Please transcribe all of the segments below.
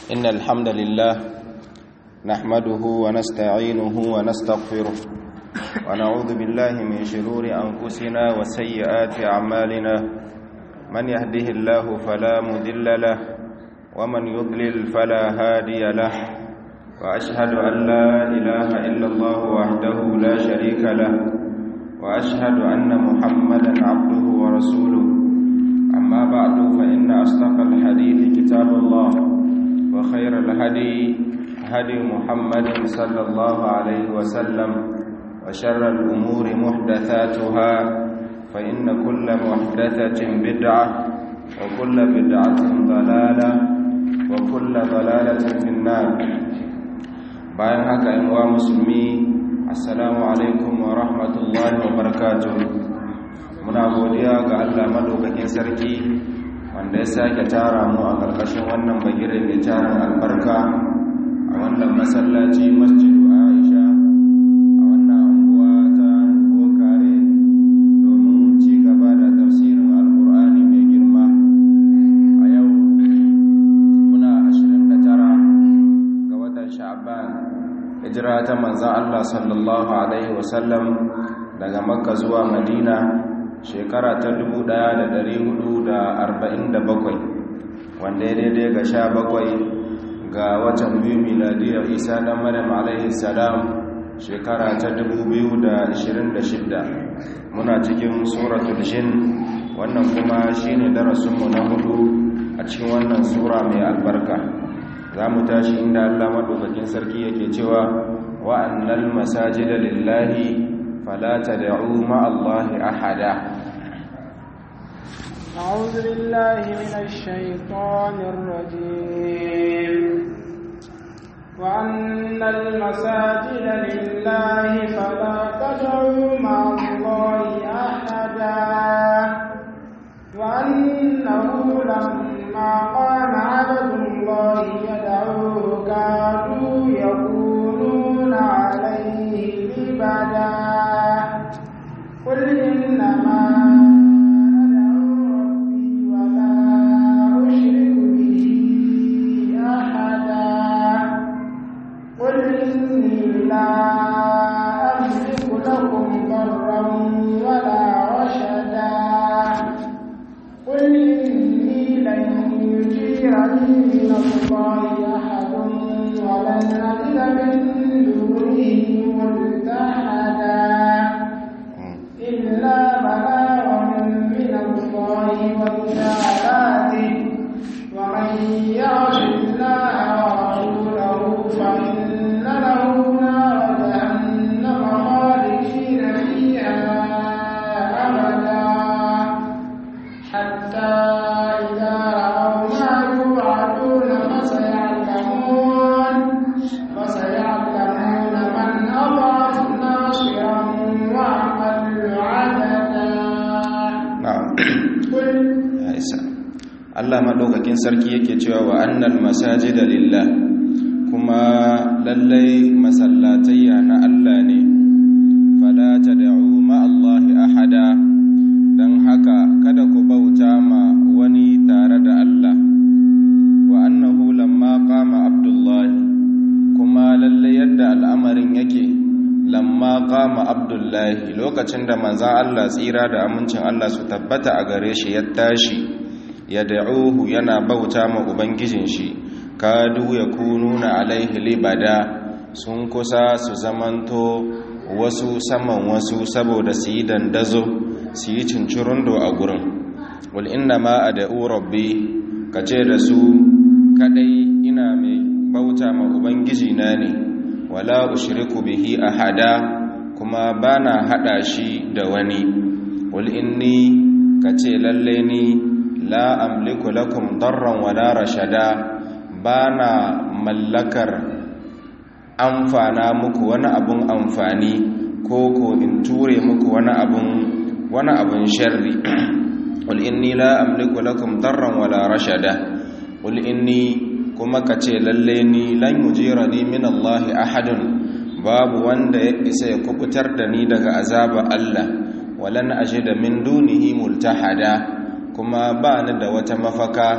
إن الحمد لله نحمده ونستعينه ونستغفره ونعوذ بالله من شرور أنفسنا وسيئات أعمالنا من يهده الله فلا مذل له ومن يضلل فلا هادي له وأشهد أن لا إله إلا الله وحده لا شريك له وأشهد أن محمدا عبده ورسوله أما بعد فإن أصدق الحديث كتاب الله وخير الهدي هدي محمد صلى الله عليه وسلم وشر الأمور محدثاتها فإن كل محدثة بدعة وكل بدعة ضلالة وكل ضلالة في النار bayan haka in wa musulmi assalamu alaikum wa rahmatullahi wa barakatuh muna godiya ga Allah madaukakin sarki wanda ya sake tara mu a ƙarƙashin wannan bagire mai tarin albarka a wannan masallaci masjidu Aisha a wannan anguwa ta Bokare domin ci gaba da tafsirin Alƙur'ani mai girma a yau muna 29 ga watan Sha'ban hijira ta manzan Allah sallallahu Alaihi wasallam daga makka zuwa madina shekara ta 1447 wanda ya daidai ga sha bakwai ga watan biyu miladiyar isa dan maryam alaihi salam shekara ta 2026 muna cikin suratul jin wannan kuma shine darasinmu na hudu a cikin wannan sura mai albarka za mu tashi inda Allah maɗaukakin sarki yake cewa wa'annal masajida lillahi fala tad'u ma'allahi ahada أعوذ بالله من الشيطان الرجيم وأن المساجد لله فلا تدعوا مع الله أحدا وأنه لما قام عبد الله يدعوه كانوا يكونون عليه لبدا قل إنما أدعو ربي ولا أشرك به أحدا قل إني لا أملك لكم ضرا ولا رشدا قل إني لن يجيرني من الله أحد ولن أجد من دونه ملتحدا إلا بلاغا من الله ورسالاته ومن يعص الله ورسوله فإن له نار جهنم خالدين فيها أبدا حتى إذا رأوا ما يوعدون فسيعلمون فسيعلمون من أضعف ناصرا وأقل عددا na'am قل ya isa Allah maɗaukakin sarki yake cewa wa annal masajida lillah kuma lallai masallatayya na Allah ne fala tad'u ma'allahi ahada dan haka kada ku bauta ma wani tare da Allah wa annahu lamma qama abdullahi kuma lallai yadda al'amarin yake lamma qama abdullahi lokacin da manzan Allah tsira da amincin Allah su tabbata a gare shi ya tashi ya da'uhu yana bauta ma ubangijin shi kadu ya kununa alaihi libada sun kusa su zamanto wasu saman wasu saboda su yi dandazo su yi cincirundo a gurin wal inna ma ad'u rabbi kace da su kadai ina mai bauta ma ubangiji na ne wala ushriku bihi ahada kuma bana hada shi da wani wal inni kace lalle ni la amliku lakum darran wala rashada bana mallakar amfana muku wani abun amfani ko ko in ture muku wani abun wani abun sharri wal inni la amliku lakum darran wala rashada wal inni kuma ka ce lalle ni lan yujirani min Allah ahadun babu wanda ya isa ya kubutar da ni daga azaba Allah walan ajida min dunihi multahada kuma ba ni da wata mafaka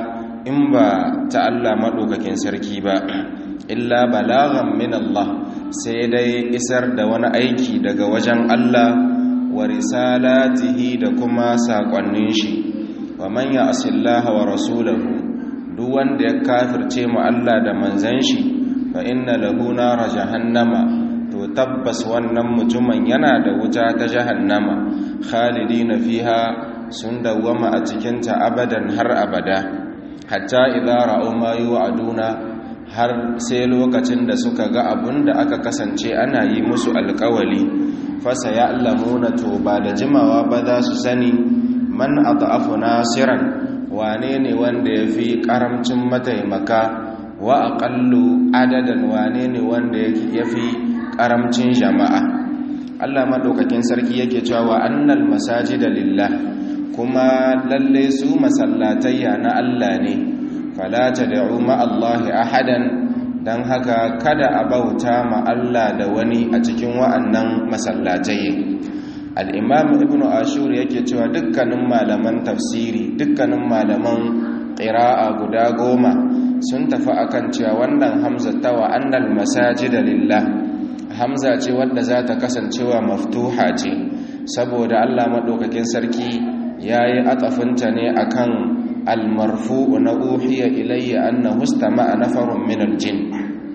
in ba ta Allah maɗaukakin sarki ba illa balagan min Allah sai dai isar da wani aiki daga wajen Allah wa risalatihi da kuma saƙonnin shi wa man ya'sillaha wa rasulahu duk wanda ya kafirce mu Allah da manzan shi fa inna lahu nara jahannama to tabbas wannan mutumin yana da wuta ta jahannama khalidina fiha sun dawwama a cikin ta abadan har abada hatta idza ra'u ma yu'aduna har sai lokacin da suka ga abun da aka kasance ana yi musu alkawali fasa ya allamuna to ba da jimawa ba za su sani man ata'afu nasiran wane ne wanda ya fi karamcin mataimaka wa aƙallu adadan wane ne wanda ya fi karamcin jama'a allah maɗaukakin sarki yake cewa wa annal masajida lillah kuma lalle su masallatayya na allah ne falata da ma'allahi ahadan don haka kada a bauta ma Allah da wani a cikin wa'annan masallatai al'imam ibn ashur yake cewa dukkanin malaman tafsiri dukkanin malaman ƙira'a guda goma sun tafi akan cewa wannan hamza ta wa'annal masajida lillah hamza ce wadda za ta kasancewa maftuha ce saboda Allah maɗaukakin sarki ya yi atafinta ne akan almarfu na uhiya ilayya annahu istama'a nafarun min aljin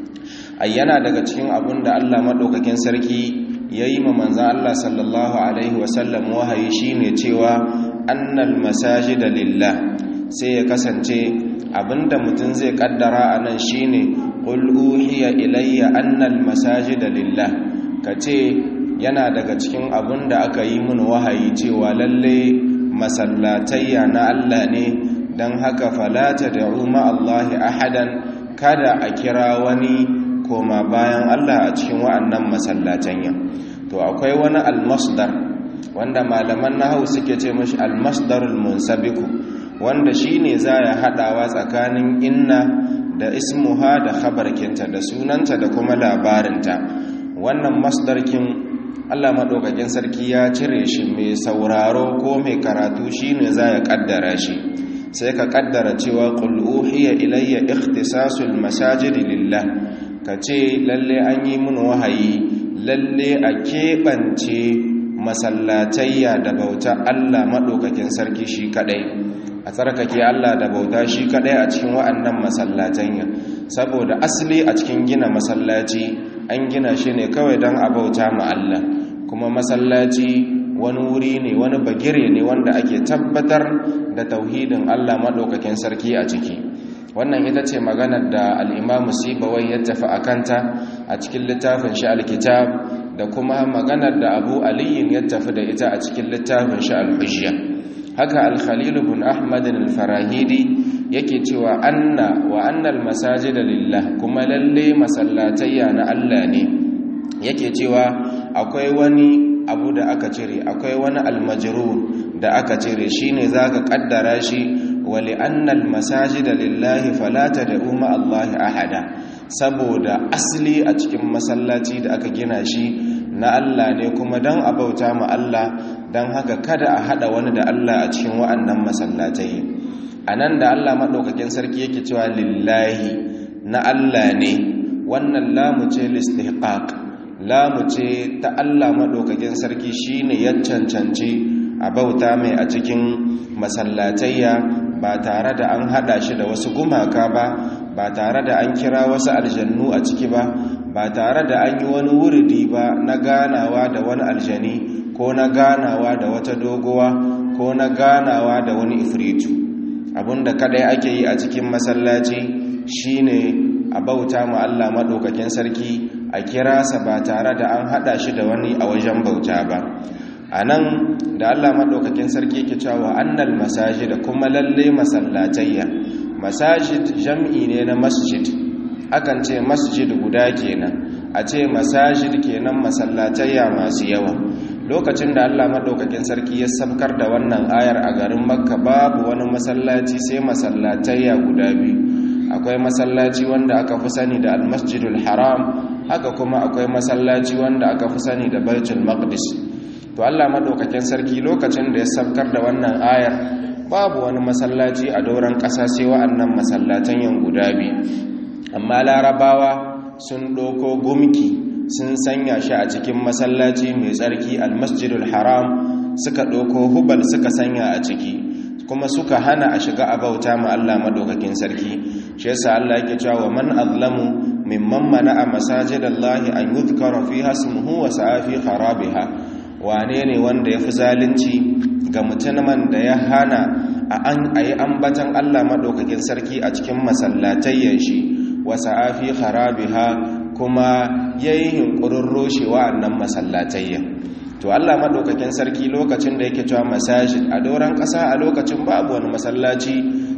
ayyana daga cikin abun da Allah madaukakin sarki yayi ma manzon Allah sallallahu alaihi wasallam wahayi shine cewa annal masajida lillah sai ya kasance abinda mutum zai kaddara anan shine qul uhiya ilayya annal masajida lillah kace yana daga cikin abun da aka yi mun wahayi cewa lalle masallatayya na Allah ne don haka falata da umar Allahi ahadan kada a kira wani koma bayan Allah a cikin wa'annan masallatanya to akwai wani almasdar wanda malaman nahau suke ce mashi almasdarul munsabiku wanda shine za ya haɗawa tsakanin inna da ismuha da khabarkinta da sunanta da kuma labarinta wannan masdarkin Allah maɗaukakin sarki ya cire shi mai sauraro ko mai karatu shine za ya ƙaddara shi sai ka kaddara cewa qul uhiya ilayya ikhtisasul masajid lillah kace lalle an yi mun wahayi lalle a keɓance masallatayya da bauta Allah madaukakin sarki shi kadai a tsarkake Allah da bauta shi kadai a cikin wa'annan masallatayya saboda asali a cikin gina masallaci an gina shi ne kawai don a bauta ma Allah kuma masallaci wani wuri ne wani bagire ne wanda ake tabbatar da tauhidin Allah maɗaukakin sarki a ciki wannan ita ce maganar da al'imamu sibawai ya tafi a kanta a cikin littafin shi alkitab da kuma maganar da abu aliyin ya tafi da ita a cikin littafin shi alhujiyya haka alkhalilu bin ahmadin alfarahidi yake cewa anna wa annal masajida lillah kuma lalle masallatayya na Allah ne yake cewa akwai wani abu da aka cire akwai wani almajrur da aka cire shine zaka kaddara shi wali annal masajida lillahi fala tad'u ma allahi ahada saboda asali a cikin masallaci da aka gina shi na Allah ne kuma dan abauta ma Allah dan haka kada a hada wani da Allah a cikin wa'annan masallatai anan da Allah madaukakin sarki yake cewa lillahi na Allah ne wannan lamu ce listihqaq lamu ce ta Allah maɗaukakin sarki shine ya cancanci a bauta mai a cikin masallatayya ba tare da an haɗa shi da wasu gumaka ba ba tare da an kira wasu aljannu a ciki ba ba tare da an yi wani wuridi ba na ganawa da wani aljani ko na ganawa da wata dogowa ko na ganawa da wani ifritu abinda kadai ake yi a cikin masallaci shine a bauta ma Allah maɗaukakin sarki a kira sa ba tare da an hada shi da wani a wajen bauta ba a nan da allah maɗaukakin sarki ke cewa annal masajid kuma lalle masallatayya masajid jam'i ne na masjid akan ce masjid guda kenan a ce masajid kenan masallatayya masu yawa lokacin da allah maɗaukakin sarki ya sabkar da wannan ayar a garin makka babu wani masallaci sai masallatayya guda biyu akwai masallaci wanda aka fi sani da almasjidul haram haka kuma akwai masallaci wanda aka fi sani da baitul maqdis to Allah madaukakin sarki lokacin da ya sabkar da wannan ayar babu wani masallaci a doron ƙasa sai wa'annan masallatan yan guda biyu amma larabawa sun ɗauko gumki sun sanya shi a cikin masallaci mai tsarki almasjidul haram suka ɗauko hubal suka sanya a ciki kuma suka hana a shiga a bauta ma Allah madaukakin sarki shi yasa Allah yake cewa wa man azlamu mimman mana'a masajidallahi an yuzkara fiha ismuhu wa sa'a fi kharabiha wane ne wanda yafi zalunci ga mutumin da ya hana a an ayi ambatan Allah madaukakin sarki a cikin masallatayyan shi wa sa'a fi kharabiha kuma yayi hinkurin roshewa annan masallatayyan to Allah madaukakin sarki lokacin da yake cewa masajid a doran ƙasa a lokacin babu wani masallaci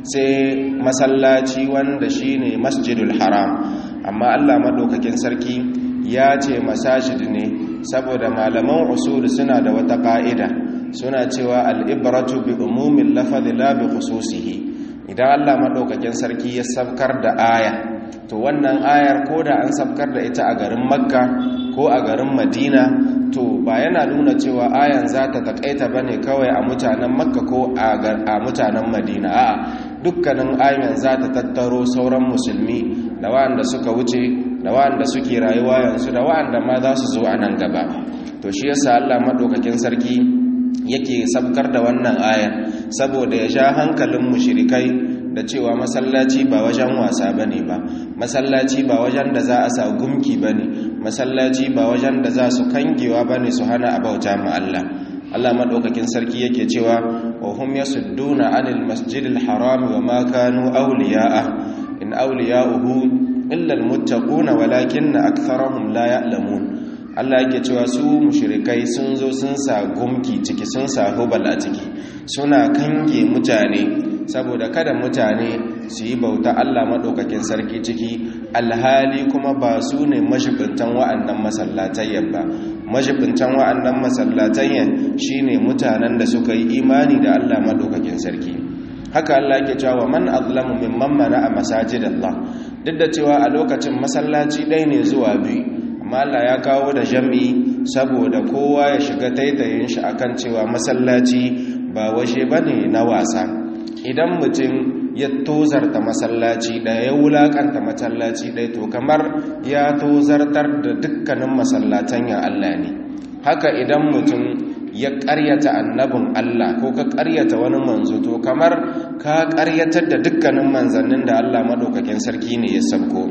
sai masallaci wanda shine masjidul haram amma Allah madaukakin sarki ya ce masajid ne saboda malaman usul suna da wata ka'ida suna cewa al-ibratu bi umumin lafzi la bi khususihi idan Allah madaukakin sarki ya sabkar da aya to wannan ayar ko da an sabkar da ita a garin makka ko a garin madina to ba yana nuna cewa ayan za ta takaita ba ne kawai a mutanen makka ko a mutanen madina a dukkanin ayan za ta tattaro sauran musulmi da wa'anda suka wuce da wa'anda suke rayuwa yanzu da wa'anda ma za su zo a nan gaba to shi yasa allah maɗaukakin sarki yake sabkar da wannan ayan saboda ya sha hankalin mushrikai da cewa masallaci ba wajen wasa bane ba masallaci ba wajen da za a sa gumki bane masallaci ba wajen da za su kangewa bane su hana a bauta ma Allah Allah madaukakin sarki yake cewa wa hum yasudduna anil masjidil haram wa ma kanu awliya'a in awliya'uhu illa almuttaquna walakinna aktharuhum la ya'lamun Allah yake cewa su mushrikai sun zo sun sa gumki ciki sun sa hubal a ciki suna kange mutane saboda kada mutane su yi bauta Allah maɗaukakin sarki ciki alhali kuma ba su ne mashibintan wa'annan masallatayyan ba mashibintan wa'annan masallatayyan shine mutanen da suka yi imani da Allah maɗaukakin sarki haka Allah ke cewa man azlamu mimman mana a masajidallah duk da cewa a lokacin masallaci ɗaya ne zuwa biyu amma Allah ya kawo da jam'i saboda kowa ya shiga taitayin shi akan cewa masallaci ba waje bane na wasa idan mutum ya tozarta masallaci ɗaya ya wulaƙanta masallaci ɗaya to kamar ya tozartar da dukkanin masallatan ya Allah ne haka idan mutum ya ƙaryata annabin Allah ko ka ƙaryata wani manzo to kamar ka ƙaryatar da dukkanin manzannin da Allah maɗaukakin sarki ne ya sabko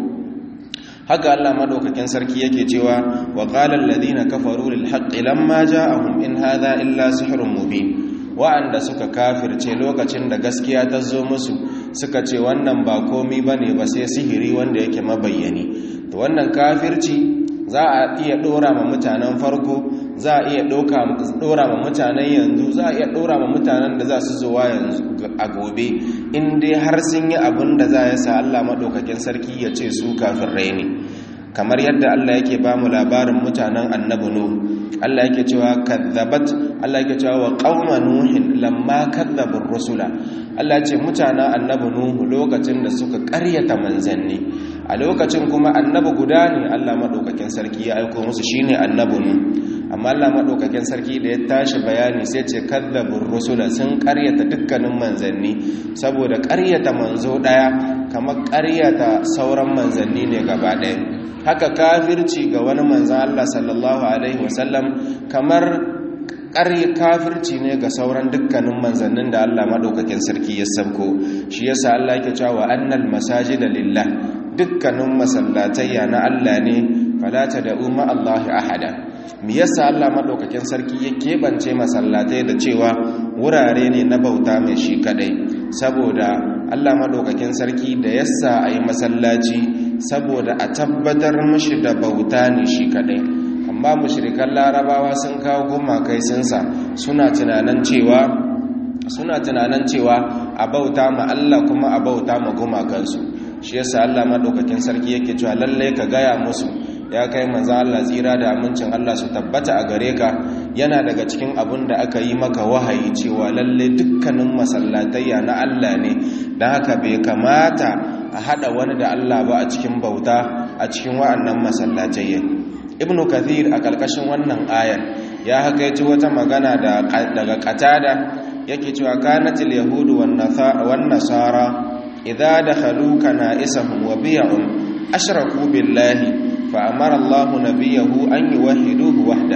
haka Allah maɗaukakin sarki yake cewa wa qala alladhina kafaru lil haqqi lamma ja'ahum in hadha illa sihrun mubin wa'anda suka kafirce lokacin da gaskiya ta zo musu suka ce wannan ba komi ba ne ba sai sihiri wanda yake mabayyani to wannan kafirci za a iya ɗora ma mutanen farko za a iya ɗora ma mutanen yanzu za a iya ɗora ma mutanen da za su zuwa yanzu a gobe in dai har sun yi abin da za ya sa Allah maɗaukakin sarki ya ce su kafirai ne kamar yadda Allah yake ba mu labarin mutanen annabi Nuhu Allah yake cewa kadzabat Allah yake cewa wa qauma nuhin lamma kadzabur rusula Allah ya ce mutanen annabi Nuhu lokacin da suka ƙaryata manzanni a lokacin kuma annabi guda ne Allah madaukakin sarki ya aika musu shine annabi Nuhu amma Allah madaukakin sarki da ya tashi bayani sai ce kadzabur rusula sun ƙaryata dukkanin manzanni saboda ƙaryata manzo daya kamar ƙaryata sauran manzanni ne gaba ɗaya haka kafirci ga wani manzan Allah sallallahu Alaihi wasallam kamar ƙarye kafirci ne ga sauran dukkanin manzannin da Allah maɗaukakin sarki ya sabko shi yasa Allah yake cewa annal masajida lillah dukkanin masallatayya na Allah ne falata da umma Allah ahada me yasa Allah maɗaukakin sarki ya keɓance masallatai da cewa wurare ne na bauta mai shi kadai saboda Allah maɗaukakin sarki da yasa a yi masallaci saboda a tabbatar mashi da bauta ne shi kadai amma mushrikan larabawa sun kawo gumakai sunsa suna tunanin cewa suna tunanin cewa a bauta ma Allah kuma a bauta ma gumakansu shi yasa Allah madaukakin sarki yake cewa lalle ka gaya musu ya kai manzo Allah tsira da amincin Allah su tabbata a gare ka yana daga cikin abin da aka yi maka wahayi cewa lalle dukkanin masallatayya na Allah ne dan haka bai kamata a hada wani da Allah ba a cikin bauta a cikin wa'annan masallatayya ibnu kathir a kalkashin wannan ayar ya hakaiti wata magana daga qatada yake cewa kanatil yahudu wan nasara idza dakhalu kana'isahum wa biya'um ashraku billahi fa amara Allahu nabiyahu an yuwahhiduhu wahda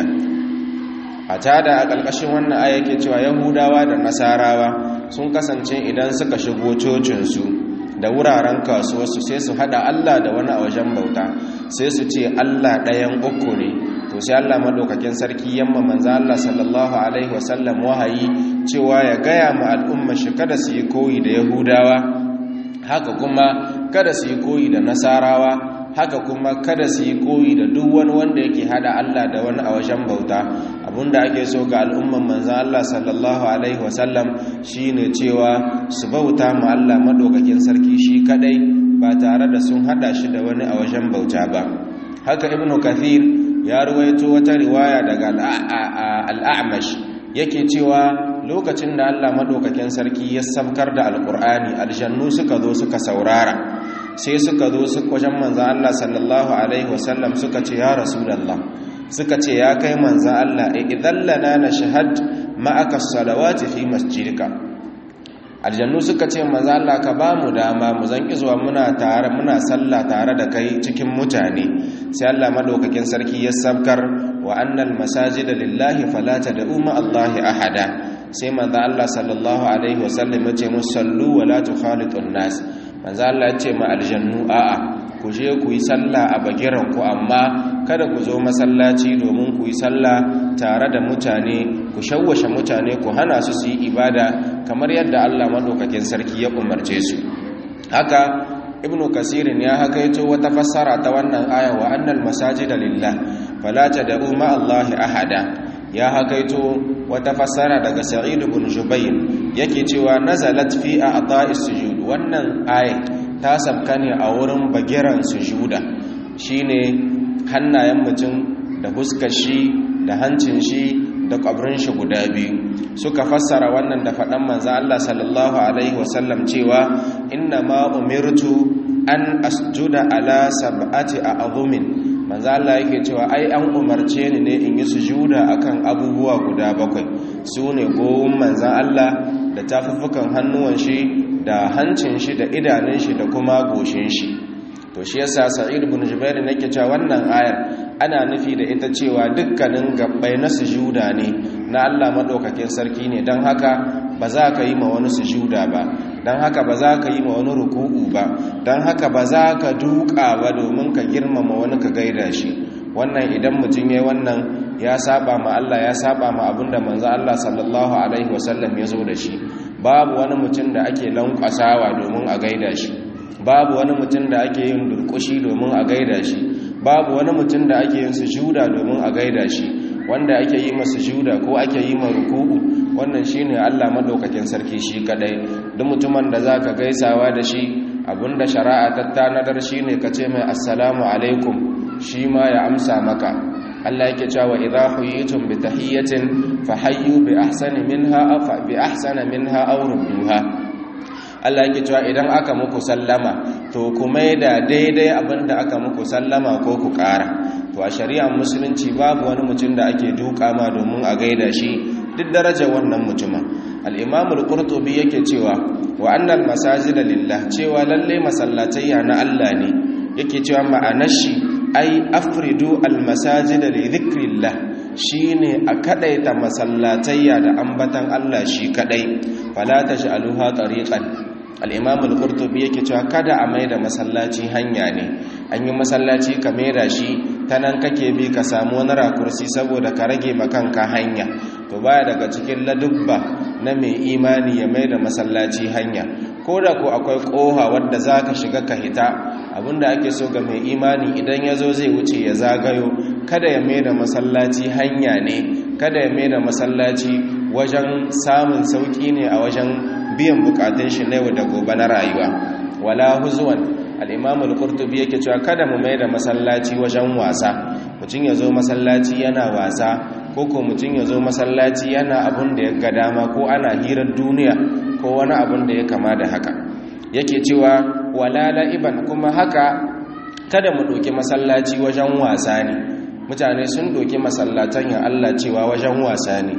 a tada a ƙarƙashin wannan aya yake cewa yahudawa da nasarawa sun kasance idan suka shigo cocinsu da wuraren kasuwarsu sai su hada Allah da wani a wajen bauta sai su ce Allah ɗayan uku ne to sai Allah madaukakin sarki yamma manzo Allah sallallahu alaihi wasallam wahayi cewa ya gaya ma al'umma shi kada su yi koyi da yahudawa haka kuma kada su yi koyi da nasarawa haka kuma kada su yi koyi da duk wani wanda yake hada Allah da wani a wajen bauta abinda ake so ga al'umman manzan Allah sallallahu alaihi wasallam shine cewa su bauta ma Allah madaukakin sarki shi kadai ba tare da sun hada shi da wani a wajen bauta ba haka ibnu kathir ya ruwaito wata riwaya daga al'amash yake cewa lokacin da Allah madaukakin sarki ya sabkar da alqur'ani aljannu suka zo suka saurara sai suka zo su wajen manzan Allah sallallahu Alaihi wasallam suka ce ya rasulallah suka ce ya kai manzan Allah idan lana na shahad ma'aka salawati fi masjidika aljannu suka ce manzan Allah ka ba mu dama mu zan zuwa muna tare muna sallah tare da kai cikin mutane sai Allah madaukakin sarki ya sabkar wa annal masajida lillahi fala tad'u ma Allahi ahada sai manzan Allah sallallahu alaihi wasallam ya ce musallu wa la tukhalitun nas manzo Allah ya ce ma aljannu a'a ku je ku yi sallah a bagiran ku amma kada ku zo masallaci domin ku yi sallah tare da mutane ku shawwashe mutane ku hana su su yi ibada kamar yadda Allah madaukakin sarki ya umarce su haka ibnu kasirin ya hakaito wata fassara ta wannan aya wa annal masajida lillah fala tad'u ma Allah ahada ya hakaito wata fassara daga sa'id ibn jubayr yake cewa nazalat fi a'ta'is sujud wannan ayat ta sabka ne a wurin bagiran sujuda shine hannayen mutum da huskar shi da hancin shi da kwabrin shi guda biyu suka fassara wannan da faɗan manzo Allah sallallahu alaihi wasallam cewa inna ma umirtu an asjuda ala sab'ati a'zumin manzo Allah yake cewa ai an umarce ni ne in yi sujuda akan abubuwa guda bakwai sune gowun manzo Allah da tafuffukan hannuwan shi da hancin shi da idanun shi da kuma goshin shi to shi yasa sa'id ibn jubair nake cewa wannan ayar ana nufi da ita cewa dukkanin gabbai na sujuda ne na Allah madaukakin sarki ne dan haka ba za ka yi ma wani sujuda ba dan haka ba za ka yi ma wani ruku'u ba dan haka ba za ka duka ba domin ka girmama wani ka gaida shi wannan idan mutum yayi wannan ya saba ma Allah ya saba ma abinda manzo Allah sallallahu alaihi wasallam ya zo da shi babu wani mutum da ake lankwasawa domin a gaida shi babu wani mutum da ake yin durkushi domin a gaida shi babu wani mutum da ake yin sujuda domin a gaida shi wanda ake yi masa sujuda ko ake yi ma ruku'u wannan shine Allah madaukakin sarki shi kadai duk mutumin da zaka gaisawa da shi abinda shari'a ta tanadar shine ka ce mai assalamu alaikum shi ma ya amsa maka Allah yake cewa idza huyitum bi tahiyyatin fahayyu bi ahsani minha aw bi ahsana minha aw rudduha Allah yake cewa idan aka muku sallama to ku maida daidai abinda aka muku sallama ko ku ƙara to a shari'ar musulunci babu wani mutum da ake duka ma domin a gaida shi duk darajar wannan mutumin al-imam al-qurtubi yake cewa wa annal masajida lillah cewa lalle masallatayya na Allah ne yake cewa ma'anar shi ai afridu almasajida li dhikrillah shine a kadaita masallatayya da ambatan Allah shi kadai fala taj'aluha tariqan al-imam al-qurtubi yake cewa kada a maida masallaci hanya ne an yi masallaci ka maida shi ta nan kake bi ka samu wani rakursi saboda ka rage makanka hanya to baya daga cikin ladubba na mai imani ya maida masallaci hanya ko da ko akwai koha wadda za ka shiga ka hita abinda ake so ga mai imani idan ya zo zai wuce ya zagayo kada ya mai da masallaci hanya ne kada ya mai da masallaci wajen samun sauki ne a wajen biyan bukatun shi na yau da gobe na rayuwa wala huzuwan al'imamul kurtubi yake cewa kada mu mai da masallaci wajen wasa mutum ya zo masallaci yana wasa ko ko mutum ya zo masallaci yana abin da ya ga dama ko ana hirar duniya ko wani abin da ya kama da haka yake cewa wala la'iban kuma haka kada mu ɗauki masallaci wajen wasa ne mutane sun ɗauki masallatan ya Allah cewa wajen wasa ne to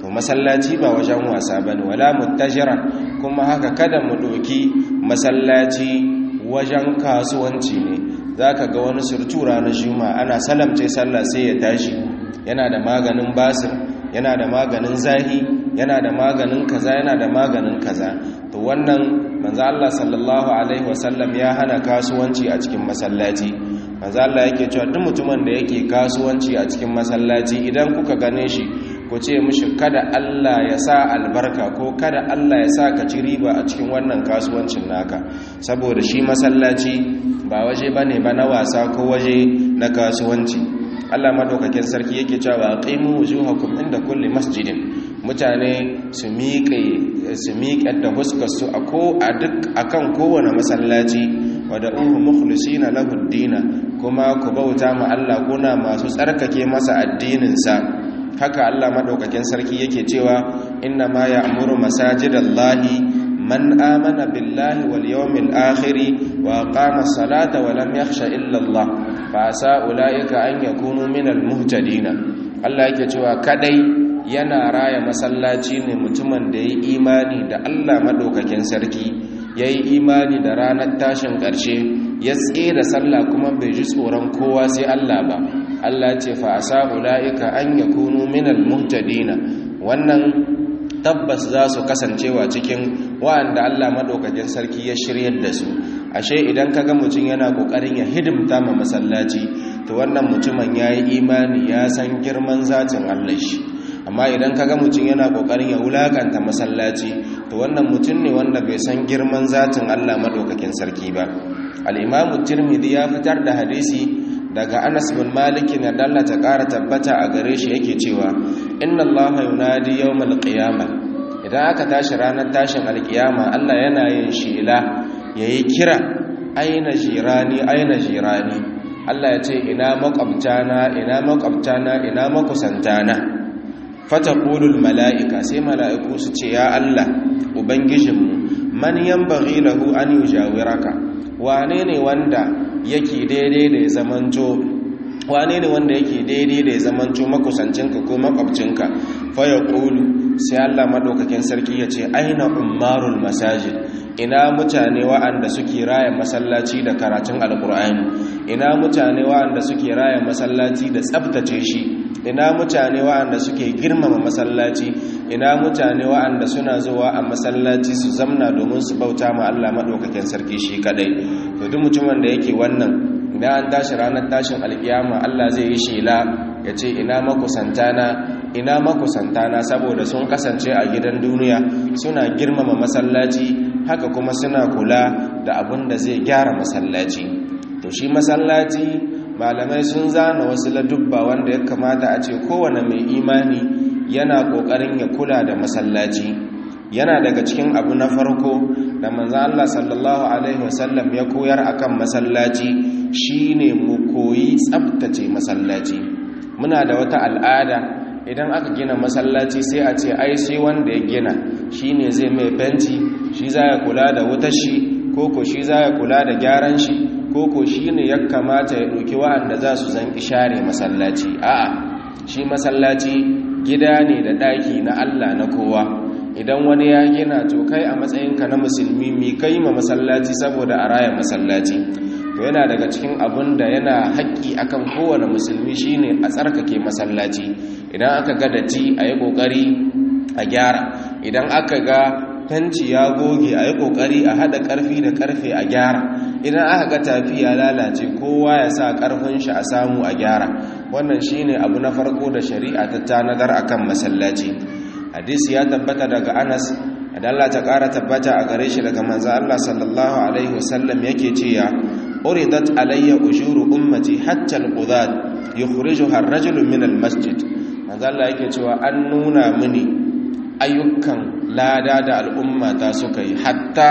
to masallaci ba wajen wasa bane wala muttajiran kuma haka kada mu doki masallaci wajen kasuwanci ne zaka ga wani surtura na juma ana salamce sallah sai ya tashi yana da maganin basir yana da maganin zahi yana da maganin kaza yana da maganin kaza to wannan manzo Allah sallallahu alaihi wasallam ya hana kasuwanci a cikin masallaci manzo Allah yake cewa duk mutumin da yake kasuwanci a cikin masallaci idan kuka gane shi ku ce mishi kada Allah ya sa albarka ko kada Allah ya sa ka ci riba a cikin wannan kasuwancin naka saboda shi masallaci ba waje bane ba na wasa ko waje na kasuwanci Allah madaukakin sarki yake cewa aqimu wujuhakum inda kulli masjidin mutane su miƙe su miƙe da huskar su a ko a duk akan kowane masallaci wada'uhu mukhlisina lahu ad-dina kuma ku bauta ma Allah kuna masu tsarkake masa addinin sa haka Allah madaukakin sarki yake cewa inna ma ya'muru masajidallahi man amana billahi wal yawmil akhir wa aqama as-salata wa lam yakhsha illa Allah fa sa ulaika an yakunu minal muhtadin Allah yake cewa kadai yana raya masallaci ne mutumin da yayi imani da Allah madaukakin sarki yayi imani da ranar tashin ƙarshe ya tsira sallah kuma bai ji tsoron kowa sai Allah ba Allah ce fa asa ulaika an yakunu minal muhtadin wannan tabbas za su kasancewa cikin wa'anda Allah madaukakin sarki ya shiryar da su ashe idan kaga mutum yana kokarin ya hidimta ma masallaci to wannan mutumin yayi imani ya san girman zatin Allah shi amma idan kaga mutum yana kokarin ya wulakanta masallaci to wannan mutum ne wanda bai san girman zatin Allah madaukakin sarki ba al-Imam Tirmidhi ya fitar da hadisi daga Anas bin Malik na dalla ta ƙara tabbata a gare shi yake cewa inna Allaha yunadi yawmal qiyamah idan aka tashi ranar tashin alkiyama Allah yana yin shela yayi kira aina jirani aina jirani Allah ya ce ina makwabtana ina makwabtana ina makusantana fataqulul mala'ika sai mala'iku su ce ya Allah ubangijinmu man yanbaghi lahu an yujawiraka wane ne wanda yake daidai da ya zamanto wane ne wanda yake daidai da ya zamanto makusancinka ko makwabcinka faya ƙulu sai Allah maɗaukakin sarki ya ce aina umarul masajid ina mutane wa'anda suke raya masallaci da karatun alƙur'ani ina mutane wa'anda suke raya masallaci da tsabtace shi ina mutane wa'anda suke girmama masallaci ina mutane wa'anda suna zuwa a masallaci su zamna domin su bauta ma Allah maɗaukakin sarki shi kadai to duk mutumin da yake wannan idan an tashi ranar tashin alkiyama Allah zai yi shela ya ce ina makusantana ina makusantana saboda sun kasance a gidan duniya suna girmama masallaci haka kuma suna kula da abin da zai gyara masallaci to shi masallaci malamai sun zana wasu ladubba wanda ya kamata a ce kowane mai imani yana kokarin ya kula da masallaci yana daga cikin abu na farko da manzan Allah sallallahu alaihi wasallam ya koyar akan masallaci shine mu koyi tsabtace masallaci muna da wata al'ada idan aka gina masallaci sai a ce ai sai wanda ya gina shine zai mai fenti shi za ya kula da wutar shi koko shi za ya kula da gyaran shi koko shi ne ya kamata ya ɗauki wa'anda za su zan share masallaci a'a shi masallaci gida ne da ɗaki na Allah na kowa idan wani ya gina to kai a matsayinka na musulmi mi kai ma masallaci saboda a raya masallaci to yana daga cikin abun da yana haƙƙi akan kowane musulmi shine a tsarkake masallaci idan aka ga datti a yi ƙoƙari a gyara idan aka ga fenci ya goge a yi ƙoƙari a haɗa ƙarfi da ƙarfe a gyara idan aka ga tafi ya lalace kowa ya sa ƙarfin shi a samu a gyara wannan shine abu na farko da shari'a ta tanadar akan masallaci hadisi ya tabbata daga anas da Allah ta ƙara tabbata a gare shi daga manzo Allah sallallahu alaihi wasallam yake cewa uridat alayya ujuru ummati hatta alqudat yukhrijuha ar-rajulu min al-masjid manzo Allah yake cewa an nuna mini ayyukan lada da al'umma ta suka yi hatta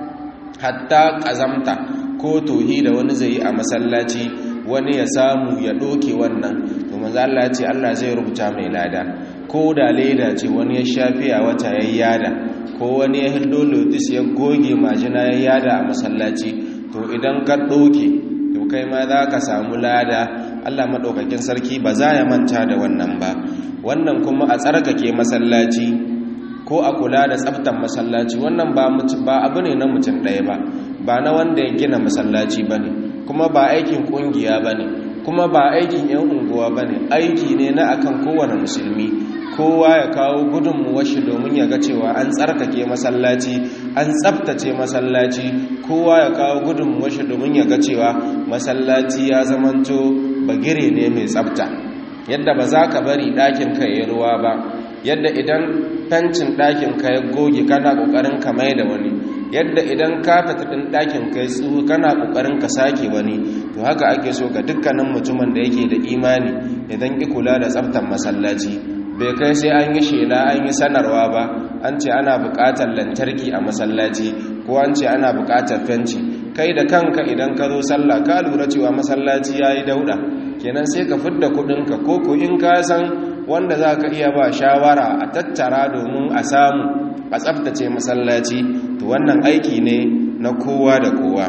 hatta kazamta ko tohi da wani zai yi a masallaci wani ya samu ya doke wannan to manzo Allah ya ce Allah zai rubuta mai lada ko da leda ce wani ya shafi a wata yayyada ko wani ya hildo lotus ya goge majina yayyada a masallaci to idan ka doke to kai ma za ka samu lada Allah maɗaukakin sarki ba za ya manta da wannan ba wannan kuma a tsarkake masallaci ko a kula da tsaftan masallaci wannan ba abu ne na mutum ɗaya ba ba na wanda ya gina masallaci ba ne kuma ba aikin ƙungiya ba ne kuma ba aikin 'yan unguwa ba ne aiki ne na akan kowane musulmi kowa ya kawo gudunmuwar shi domin ya ga cewa an tsarkake masallaci an tsabtace masallaci kowa ya kawo gudunmuwar shi domin ya ga cewa masallaci ya zamanto bagire ne mai tsabta yadda ba za ka bari ɗakin ka ya ruwa ba yadda idan fentin ɗakin ka ya goge kana ƙoƙarin ka mai da wani yadda idan kafet ɗin ɗakin ka ya tsuhu kana ƙoƙarin ka sake wani to haka ake so ga dukkanin mutumin da yake da imani idan ki kula da tsabtan masallaci bai kai sai an yi shela an yi sanarwa ba an ce ana buƙatar lantarki a masallaci ko an ce ana buƙatar fenci kai da kanka idan ka zo sallah ka lura cewa masallaci ya yi dauɗa kenan sai ka fidda kuɗinka ko ko in ka san wanda za ka iya ba shawara a tattara domin a samu a tsaftace masallaci to wannan aiki ne na kowa da kowa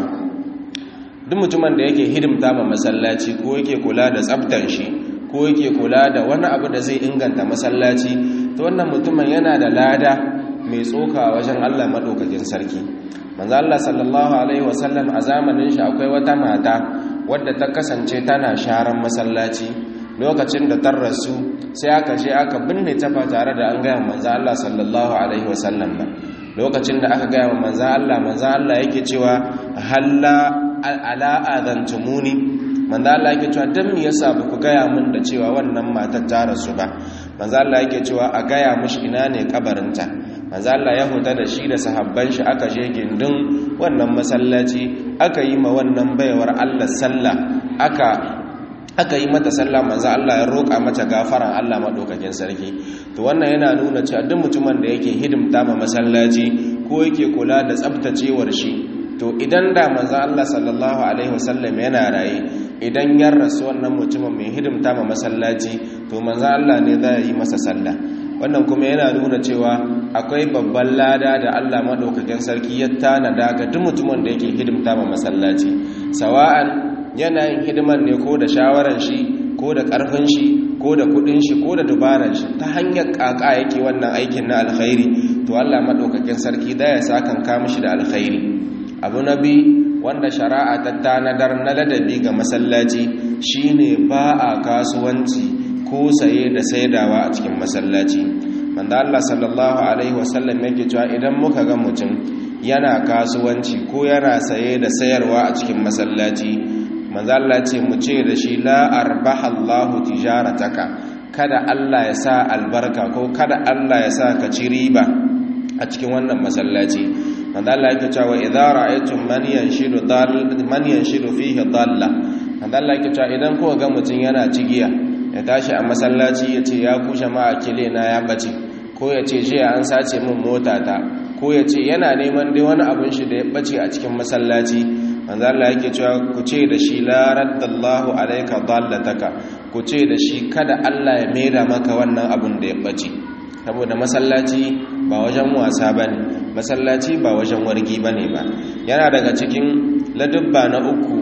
duk mutumin da yake hidimta ma masallaci ko yake kula da tsaftan shi ko yake kula da wani abu da zai inganta masallaci to wannan mutumin yana da lada mai tsoka wajen Allah madaukakin sarki manzo Allah sallallahu alaihi wasallam a zamanin shi akwai wata mata wadda ta kasance tana sharan masallaci lokacin da ta rasu sai aka je aka binne ta ba tare da an gaya manzo Allah sallallahu alaihi wasallam ba lokacin da aka gaya manzo Allah manzo Allah yake cewa halla ala adantumuni manzo Allah yake cewa dan me yasa ba ku gaya min da cewa wannan matar ta rasu ba manzo Allah yake cewa a gaya mishi ina ne kabarinta manzo Allah ya huta da shi da sahabban shi aka je gindin wannan masallaci aka yi ma wannan baiwar Allah sallah aka aka yi mata sallah manzo Allah ya roƙa mata gafaran Allah madaukakin sarki to wannan yana nuna cewa duk mutumin da yake hidimta ma masallaci ko yake kula da tsabtacewar shi to idan da manzo Allah sallallahu alaihi wasallam yana raye idan ya rasu wannan mutumin mai hidimta ma masallaci to manzo Allah ne zai yi masa sallah wannan kuma yana nuna cewa akwai babban lada da Allah madaukakin sarki ya tanada ga duk mutumin da yake hidimta ma masallaci sawa'an yana yin hidiman ne ko da shawaran shi ko da ƙarfin shi ko da kudin shi ko da dubaran shi ta hanyar ƙaƙa yake wannan aikin na alkhairi to Allah madaukakin sarki da ya sakan ka mishi da alkhairi abu nabi wanda shari'a ta tanadar na ladabi ga masallaci shine ba a kasuwanci ko saye da saidawa a cikin masallaci manzo Allah sallallahu alaihi wasallam yake cewa idan muka ga mutum yana kasuwanci ko yana saye da sayarwa a cikin masallaci manzo Allah ce mu ce da shi la arbaha Allahu tijarataka kada Allah ya sa albarka ko kada Allah ya sa ka ci riba a cikin wannan masallaci manzo Allah yake cewa idza ra'aytum man yanshidu dal man yanshidu fihi dalla manzo Allah yake cewa idan kuka ga mutun yana cigiya ya tashi a masallaci ya ce ya ku jama'a kile na ya bace ko ya ce jiya an sace min mota ta ko ya ce yana neman dai wani abin shi da ya bace a cikin masallaci manzo Allah yake cewa ku ce da shi la raddallahu alayka dallataka ku ce da shi kada Allah ya maida maka wannan abun da ya bace saboda masallaci ba wajen wasa bane masallaci ba wajen wargi bane ba yana daga cikin ladubba na uku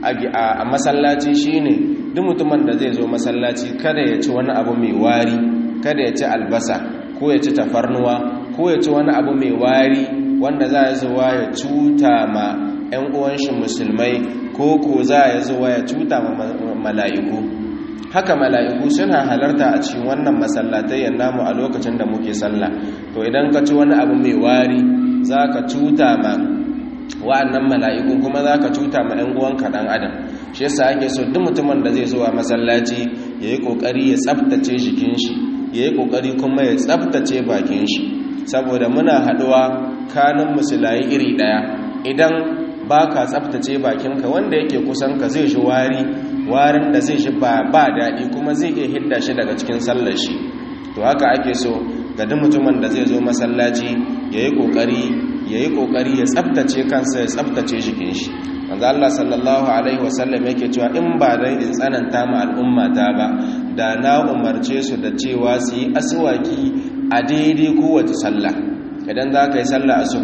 a masallaci shine duk mutumin da zai zo masallaci kada ya ci wani abu mai wari kada ya ci albasa ko ya ci tafarnuwa ko ya ci wani abu mai wari wanda za ya zuwa ya cuta ma 'yan uwanshi musulmai ko ko za ya zuwa ya cuta ma mala'iku haka mala'iku suna halarta a cikin wannan masallatai namu a lokacin da muke sallah to idan ka ci wani abu mai wari za ka cuta ma wa'annan mala'ikun kuma za ka cuta ma 'yan uwanka ɗan adam shi yasa ake so duk mutumin da zai zuwa masallaci ya yi ƙoƙari ya tsabtace jikin shi ya yi ƙoƙari kuma ya tsabtace bakin shi saboda muna haɗuwa kanin musulayi iri ɗaya idan ba ka tsabtace bakinka wanda yake kusan ka zai shi wari warin da zai shi ba daɗi kuma zai iya hidda shi daga cikin sallar shi to haka ake so ga duk mutumin da zai zo masallaci ya yi ƙoƙari ya yi ƙoƙari ya tsabtace kansa ya tsabtace jikin shi manzo Allah sallallahu alaihi wasallam yake cewa in ba dai in tsananta ma al'ummata ba da na umarce su da cewa su yi aswaki a daidai kowace sallah idan za ka yi sallah asuba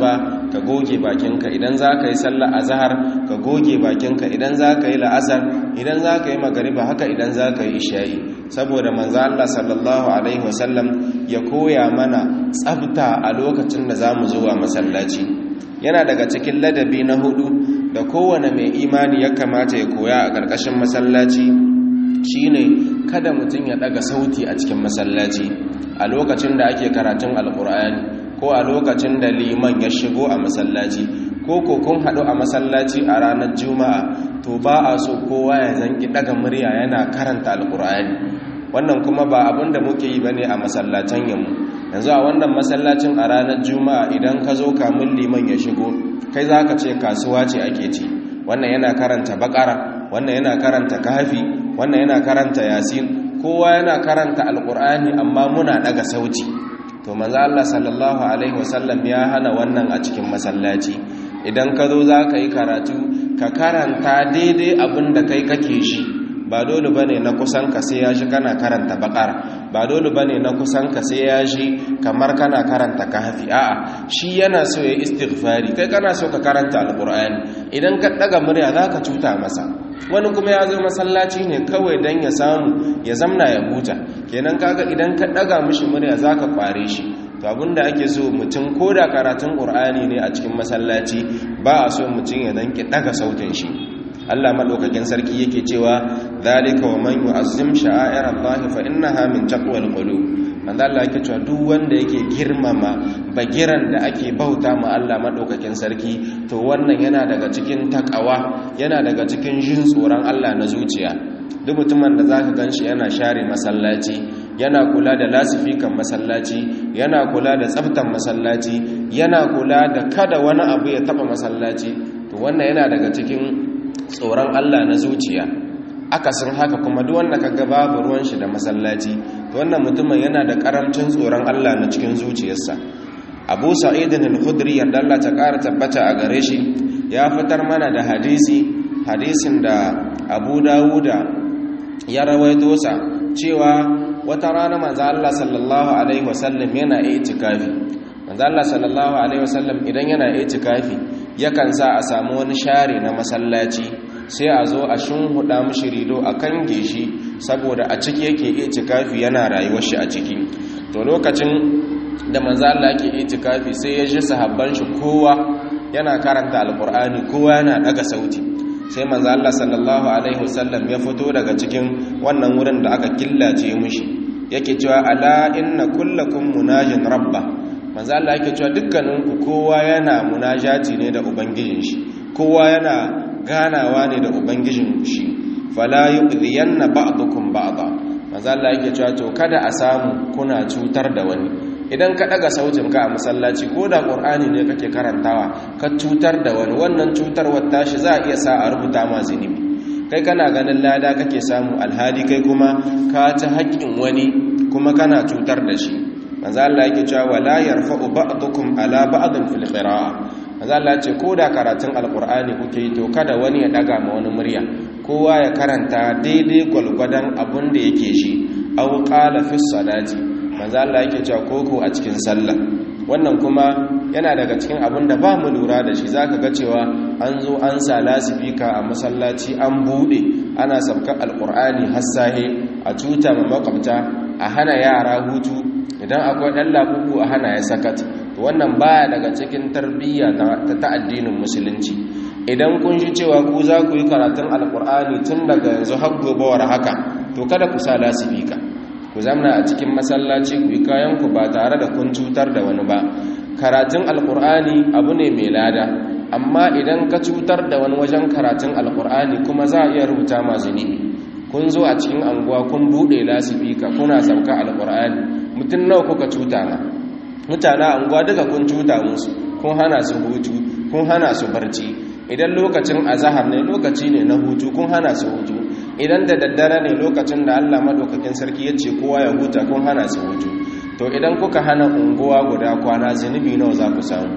ka goge bakinka idan za ka yi sallah azhar ka goge bakinka idan za ka yi la'asar idan za ka yi magariba haka idan za ka yi isha'i saboda manzo Allah sallallahu alaihi wasallam ya koya mana tsabta a lokacin da za mu zuwa masallaci yana daga cikin ladabi na hudu da kowane mai imani ya kamata ya koya a ƙarƙashin masallaci shine kada mutum ya daga sauti a cikin masallaci a lokacin da ake karatun alkur'ani ko a lokacin da liman ya shigo a masallaci ko ko kun haɗu a masallaci a ranar juma'a to ba a so kowa ya zanki daga murya yana karanta alkur'ani wannan kuma ba abin da muke yi bane a masallacin yammu yanzu a wannan masallacin a ranar juma'a idan ka zo kamun liman ya shigo kai za ka ce kasuwa ce ake ci wannan yana karanta bakara wannan yana karanta kafi wannan yana karanta yasin kowa yana karanta alkur'ani amma muna daga sauti to manzo Allah sallallahu alaihi wasallam ya hana wannan a cikin masallaci idan ka zo za ka yi karatu ka karanta daidai abin da kai kake shi ba dole bane na kusan ka sai ya shi kana karanta bakara ba dole bane na kusan ka sai ya shi kamar kana karanta kahfi a'a shi yana so ya istighfari kai kana so ka karanta alqur'ani idan ka daga murya zaka cuta masa wani kuma ya zo masallaci ne kawai dan ya samu ya zamna ya huta kenan kaga idan ka daga mishi murya zaka kware shi to abinda ake so mutum koda karatun qur'ani ne a cikin masallaci ba a so mutum ya danki daga sautin shi Allah madaukakin sarki yake cewa zalika wa man yu'azzim sha'air Allah fa innaha min taqwal qulub manzo Allah yake cewa duk wanda yake girmama bagiran da ake bauta ma Allah madaukakin sarki to wannan yana daga cikin takawa yana daga cikin jin tsoron Allah na zuciya duk mutumin da zaka ganshi yana share masallaci yana kula da lasifikan masallaci yana kula da tsaftan masallaci yana kula da kada wani abu ya taba masallaci to wannan yana daga cikin tsoron Allah na zuciya akasin haka kuma duk wanda kaga babu ruwan shi da masallaci to wannan mutumin yana da karamcin tsoron Allah na cikin zuciyarsa Abu Sa'id al-Khudri yanda Allah ta ƙara tabbata a gare shi ya fitar mana da hadisi hadisin da Abu Dawuda ya rawaito sa cewa wata rana manzo Allah sallallahu alaihi wasallam yana itikafi manzo Allah sallallahu alaihi wasallam idan yana itikafi yakan sa a samu wani share na masallaci sai a zo a shunhuda mishi rido a kange shi saboda a ciki yake itikafi yana rayuwar shi a ciki to lokacin da manzo Allah yake itikafi sai ya ji sahabban shi kowa yana karanta alqur'ani kowa yana daga sauti sai manzo Allah sallallahu alaihi wasallam ya fito daga cikin wannan wurin da aka killace mishi yake cewa ala inna kullakum munajin rabba manzo Allah yake cewa dukkaninku kowa yana munajati ne da ubangijin shi kowa yana ganawa ne da ubangijin shi fala yu'dhiyanna ba'dukum ba'da manzo Allah yake cewa to kada a samu kuna cutar da wani idan ka daga sautin ka a masallaci ko da qur'ani ne kake karantawa ka cutar da wani wannan cutarwar tashi za a iya sa a rubuta ma zunubi kai kana ganin lada kake samu alhali kai kuma ka ci haƙƙin wani kuma kana cutar da shi manzo Allah yake cewa wala yarfa'u ba'dukum ala ba'din fil qira'a manzo Allah ce ko da karatun alqur'ani kuke yi to kada wani ya daga ma wani murya kowa ya karanta daidai gwalgwadon abun da yake shi aw qala fi salati manzo Allah yake cewa koko a cikin sallah wannan kuma yana daga cikin abun da ba mu lura da shi zaka ga cewa an zo an sa lasifika a masallaci an bude ana sabka alqur'ani hassahe a tuta ma makwabta a hana yara hutu idan akwai ɗan labubu a hana ya sakat wannan baya daga cikin tarbiyya ta addinin musulunci idan kun shi cewa ku za ku yi karatun alkur'ani tun daga yanzu har gobawar haka to kada ku sa lasifika ku zamna a cikin masallaci ku yi kayan ku ba tare da kun cutar da wani ba karatun alkur'ani abu ne mai lada amma idan ka cutar da wani wajen karatun alkur'ani kuma za a iya rubuta ma zunubi kun zo a cikin anguwa kun buɗe lasifika kuna sauka alkur'ani mutum nawa kuka cuta na mutane anguwa duka kun cuta musu kun hana su hutu kun hana su barci idan lokacin azahar ne lokaci ne na hutu kun hana su hutu idan da daddare ne lokacin da Allah madaukakin sarki ya ce kowa ya huta kun hana su hutu to idan kuka hana unguwa guda kwana zunubi nawa za ku samu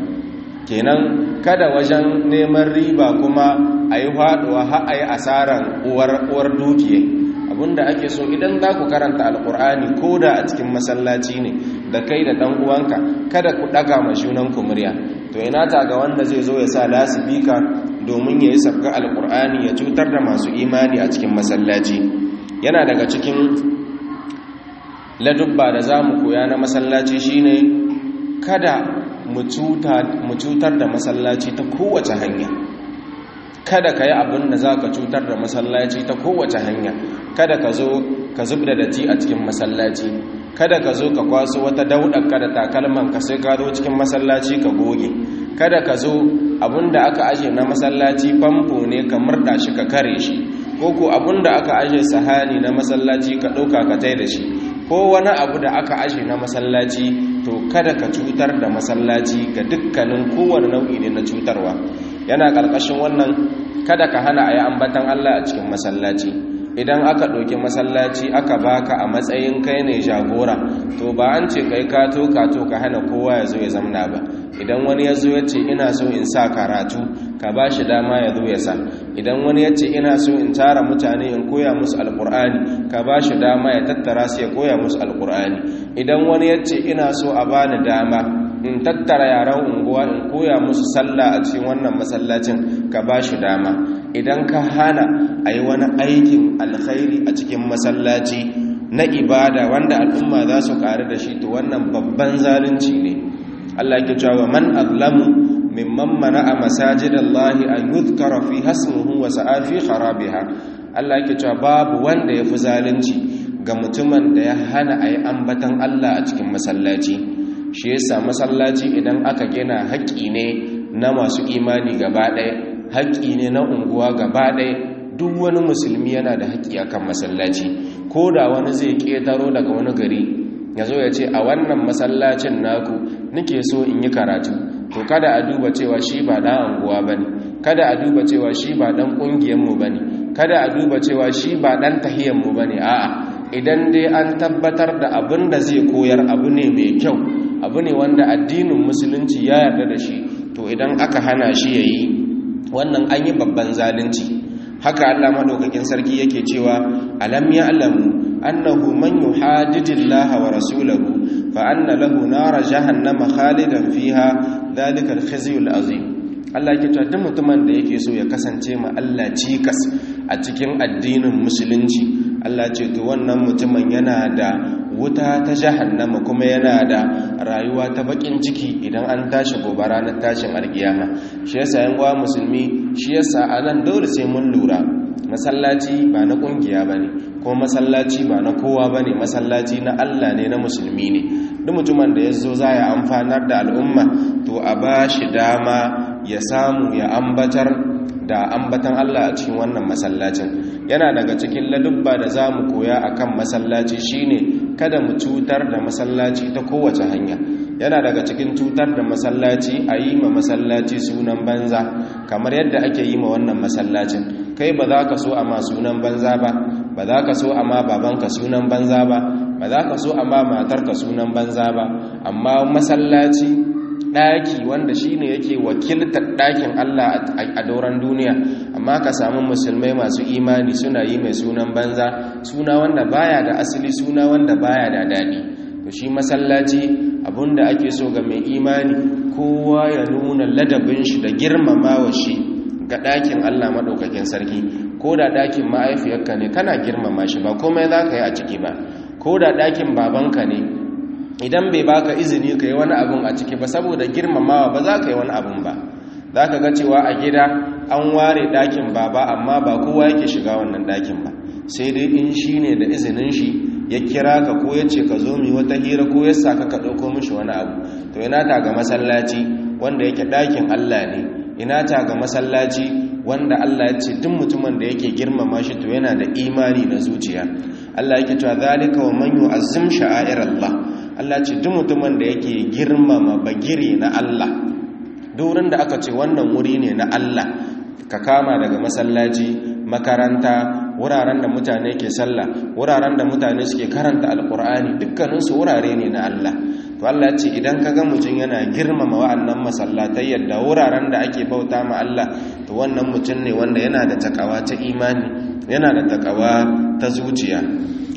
kenan kada wajen neman riba kuma a yi haɗuwa har a yi asarar uwar dukiya abinda ake so idan za ku karanta alkur'ani ko da a cikin masallaci ne da kai da ɗan uwanka kada ku ɗaga ma junanku murya to ina ta ga wanda zai zo ya sa lasifika domin ya yi sabga alkur'ani ya cutar da masu imani a cikin masallaci yana daga cikin ladubba da za mu koya na masallaci shine kada mu cutar da masallaci ta kowace hanya kada ka yi abin da za ka cutar da masallaci ta kowace hanya kada ka zo ka zub da dati a cikin masallaci kada ka zo ka kwaso wata dauɗarka da takalman ka sai ka zo cikin masallaci ka goge kada ka zo abin da aka aje na masallaci famfo ne ka murda shi ka kare shi ko ko abin da aka aje sahani na masallaci ka ɗauka ka tai da shi ko wani abu da aka aje na masallaci to kada ka cutar da masallaci ga dukkanin kowane nau'i ne na cutarwa yana ƙarƙashin wannan kada ka hana a yi ambatan Allah a cikin masallaci idan aka ɗauki masallaci aka baka a matsayin kai ne jagora to ba an ce kai kato kato ka hana kowa ya zo ya zamna ba idan wani ya zo ya ce ina so in sa karatu ka ba shi dama ya zo ya sa idan wani ya ce ina so in tara mutane in koya musu alkur'ani ka ba shi dama ya tattara su ya koya musu alkur'ani idan wani ya ce ina so a bani dama in tattara yaran unguwa in koya musu sallah a cikin wannan masallacin ka ba shi dama idan ka hana a yi wani aikin alkhairi a cikin masallaci na ibada wanda al'umma za su ƙari da shi to wannan babban zalunci ne Allah ke cewa man azlamu mimman mana'a masajidallahi an yuzkara fi hasmuhu wa sa'a fi kharabiha Allah ke cewa babu wanda yafi zalunci ga mutumin da ya hana ayi ambatan Allah a cikin masallaci shi yasa masallaci idan aka gina haƙƙi ne na masu imani gaba ɗaya haƙƙi ne na unguwa gaba ɗaya duk wani musulmi yana da haƙƙi akan masallaci ko da wani zai ƙetaro daga wani gari ya zo ya ce a wannan masallacin naku nike so in yi karatu to kada a duba cewa shi ba ɗan anguwa ba ne kada a duba cewa shi ba ɗan ƙungiyarmu ba ne kada a duba cewa shi ba ɗan tahiyyarmu ba ne a'a idan dai an tabbatar da abin da zai koyar abu ne mai kyau abu ne wanda addinin musulunci ya yarda da shi to idan aka hana shi ya yi wannan an yi babban zalunci haka allah maɗaukakin sarki yake cewa alam ya alamu annahu man yuhadidillaha wa rasulahu fa anna lahu nara jahannama khalidan fiha dhalika al-khizyul azim Allah yake cewa duk mutumin da yake so ya kasance ma Allah cikas a cikin addinin musulunci Allah ce to wannan mutumin yana da wuta ta jahannama kuma yana da rayuwa ta bakin ciki idan an tashi gobe ranar tashin alkiyama shi yasa yan uwa musulmi shi yasa anan dole sai mun lura masallaci ba na kungiya bane ko masallaci ba na kowa bane masallaci na Allah ne na musulmi ne duk mutumin da yazo za ya amfanar da al'umma to a bashi dama ya samu ya ambatar da ambatan Allah a cikin wannan masallacin yana daga cikin ladubba da za mu koya a kan masallaci shine kada mu cutar da masallaci ta kowace hanya yana daga cikin cutar da masallaci a yi ma masallaci sunan banza kamar yadda ake yi ma wannan masallacin kai ba za ka so a ma sunan banza ba ba za ka so a ma babanka sunan banza ba ba za ka so a ma matarka sunan banza ba amma masallaci ɗaki wanda shi ne yake wakiltar ɗakin Allah a dauran duniya amma ka samu musulmai masu imani suna yi mai sunan banza suna wanda baya da asali suna wanda baya da daɗi to shi masallaci abinda ake so ga mai imani kowa ya nuna ladabin shi da girmamawa shi ga ɗakin Allah maɗaukakin sarki ko da ɗakin ma'aifiyarka ne kana girmama shi ba komai za ka yi a ciki ba ko da ɗakin babanka ne idan bai baka izini ka yi wani abin a ciki ba saboda girmamawa ba za ka yi wani abin ba za ka ga cewa a gida an ware ɗakin baba amma ba kowa yake shiga wannan ɗakin ba sai dai in shi ne da izinin shi ya kira ka ko ya ce ka zo mi wata hira ko ya sa ka ka ɗauko mishi wani abu to ina ta ga masallaci wanda yake ɗakin allah ne ina ta ga masallaci wanda allah ya ce duk mutumin da yake girmama shi to yana da imani na zuciya allah yake cewa zalika wa man yu'azzim sha'air allah Allah ce duk mutumin da yake girmama bagire na Allah durin da aka ce wannan wuri ne na Allah ka kama daga masallaci makaranta wuraren da mutane ke sallah wuraren da mutane suke karanta alkur'ani dukkaninsu wurare ne na Allah to Allah ya ce idan ka ga mutum yana girmama wa'annan masallatai yadda wuraren da ake bauta ma Allah to wannan mutum ne wanda yana da takawa ta imani yana da takawa ta zuciya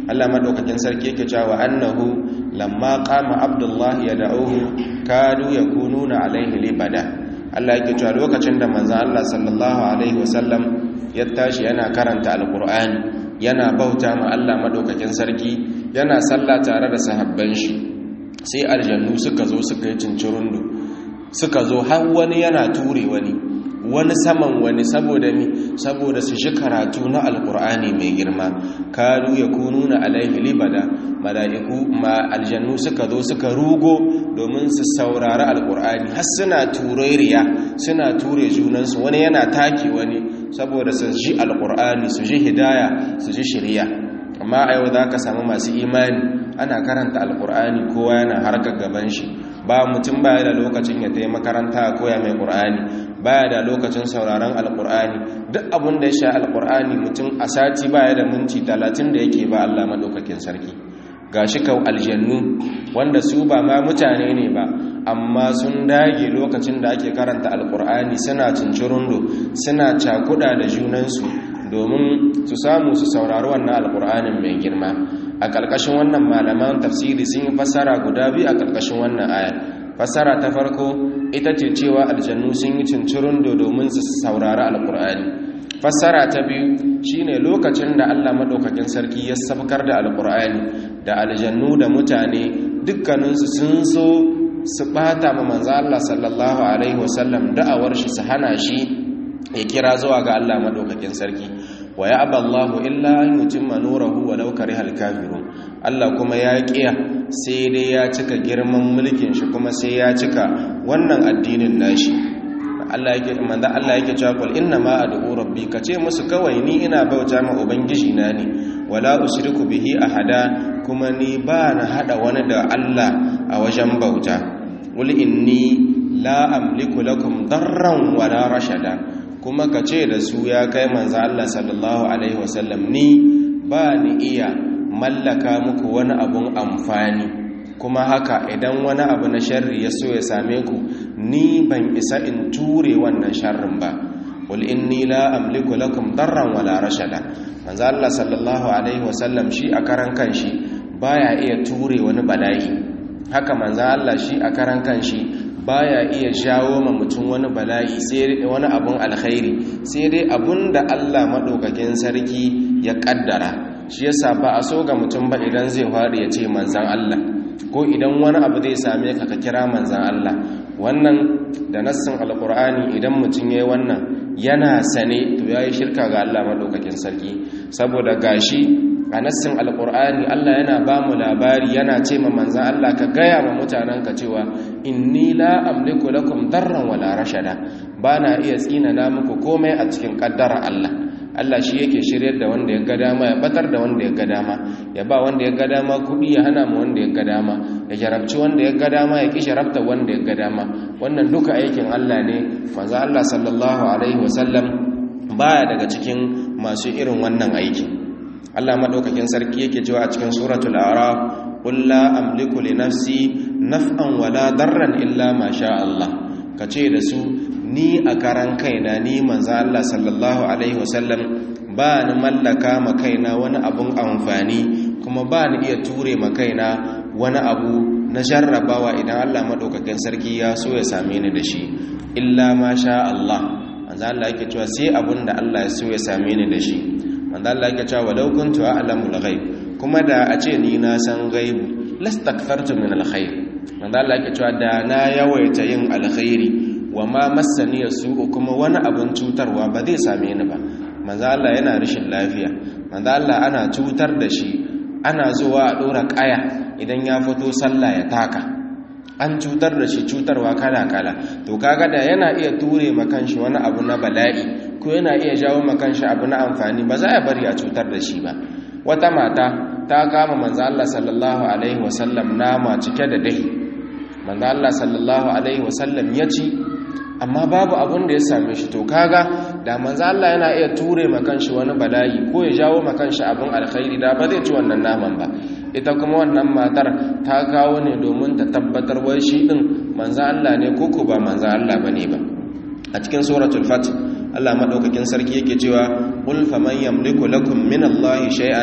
Allah madaukakin sarki yake cewa annahu lamma qama abdullahi yad'uhu kadu yakununa alaihi libada Allah yake cewa lokacin da manzon Allah sallallahu alaihi wasallam ya tashi yana karanta alqur'ani yana bauta ma Allah madaukakin sarki yana sallah tare da sahabban shi sai aljannu suka zo suka yi cincirundu suka zo har wani yana ture wani wani saman wani saboda mi saboda su shi karatu na alkur'ani mai girma kanu ya kununa alaihi libada mala'iku ma aljannu suka zo suka rugo domin su saurari alkur'ani har suna tureriya suna ture junansu wani yana take wani saboda su ji alkur'ani su ji hidaya su ji shirya amma a yau za ka samu masu imani ana karanta alkur'ani kowa yana harkar gaban shi ba mutum baya da lokacin ya taimaka makaranta a koya mai ƙur'ani baya da lokacin sauraron alƙur'ani duk abin da ya sha alƙur'ani mutum a sati baya da minti talatin da yake ba Allah maɗaukakin sarki ga shi kau aljannu wanda su ba ma mutane ne ba amma sun dage lokacin da ake karanta alƙur'ani suna cincirundo suna cakuɗa da junansu domin su samu su saurari wannan alƙur'anin mai girma a ƙarƙashin wannan malaman tafsiri sun yi fassara guda biyu a ƙarƙashin wannan aya fassara ta farko ita ce cewa aljannu sun yi cincirin domin su saurari alƙur'ani fassara ta biyu shine lokacin da Allah maɗaukakin sarki ya sabkar da alƙur'ani da aljannu da mutane dukkaninsu sun so su ɓata ma manzo Allah sallallahu alaihi wasallam da'awar shi su hana shi ya kira zuwa ga Allah maɗaukakin sarki wa ya aballahu illa an yutimma nurahu walau karihal kafirun Allah kuma ya kiya sai dai ya cika girman mulkin shi kuma sai ya cika wannan addinin nashi Allah yake manzo Allah yake cewa qul inna ma ad'u rabbi kace musu kawai ni ina bauta ma ubangiji na ne wala ushriku bihi ahada kuma ni ba na hada wani da Allah a wajen bauta qul inni la amliku lakum darran wala rashada kuma ka ce da su ya kai manzo Allah sallallahu alaihi wasallam ni ba ni iya mallaka muku wani abun amfani kuma haka idan wani abu na sharri ya so ya same ku ni ban isa in ture wannan sharrin ba qul inni la amliku lakum darran wala rashada manzo Allah sallallahu alaihi wasallam shi a karan kanshi baya iya ture wani bala'i haka manzo Allah shi a karan kanshi baya iya jawo ma mutum wani bala'i sai wani abun alkhairi sai dai abun da Allah madaukakin sarki ya kaddara shi yasa ba a so ga mutum ba idan zai faɗi ya ce manzan Allah ko idan wani abu zai same ka ka kira manzan Allah wannan da nassin alkur'ani idan mutum yayi wannan yana sane to yayi shirka ga Allah madaukakin sarki saboda gashi a nassin alkur'ani Allah yana ba mu labari yana ce ma manzan Allah ka gaya ma mutanenka cewa inni la amliku lakum darran wala rashada bana iya tsinana muku komai a cikin kaddara Allah Allah shi yake shiryar da wanda ya ga dama ya batar da wanda ya ga dama ya ba wanda ya ga dama kudi ya hana mu wanda ya ga dama ya jarabci wanda ya ga dama ya ki sharafta wanda ya ga dama wannan duka aikin Allah ne manzo Allah sallallahu alaihi wasallam baya daga cikin masu irin wannan aiki Allah madaukakin sarki yake cewa a cikin suratul a'raf qul la amliku li nafsi naf'an wala darran illa ma sha Allah kace da su ni a karan kaina ni manzo Allah sallallahu alaihi wasallam ba ni mallaka ma kaina wani abun amfani kuma ba ni iya ture ma kaina wani abu na jarrabawa idan Allah madaukakin sarki ya so ya same ni da shi illa ma sha Allah manzo Allah yake cewa sai abun da Allah ya so ya same ni da shi manzo Allah yake cewa walau kuntu a'lamul ghaib kuma da a ce ni na san gaibu lastakthartu min alkhair manzo Allah yake cewa da na yawaita yin alkhairi wa ma massani su'u kuma wani abin cutarwa ba zai same ni ba manzo Allah yana rashin lafiya manzo Allah ana cutar da shi ana zuwa a dora kaya idan ya fito sallah ya taka an cutar da shi cutarwa kala kala to kaga da yana iya ture makanshi wani abu na bala'i ko yana iya jawo makanshi abu na amfani ba za a bari a cutar da shi ba wata mata ta kama manzo Allah sallallahu alaihi wasallam nama cike da dahi manzo Allah sallallahu alaihi wasallam ya ci amma babu abin da ya same shi to kaga da manzo Allah yana iya ture makanshi wani bala'i ko ya jawo makanshi abin alkhairi da ba zai ci wannan naman ba ita kuma wannan matar ta kawo ne domin ta tabbatar wai shi din manzo Allah ne ko ko ba manzo Allah bane ba a cikin suratul fath Allah madaukakin sarki yake cewa qul faman yamliku lakum min Allahi shay'an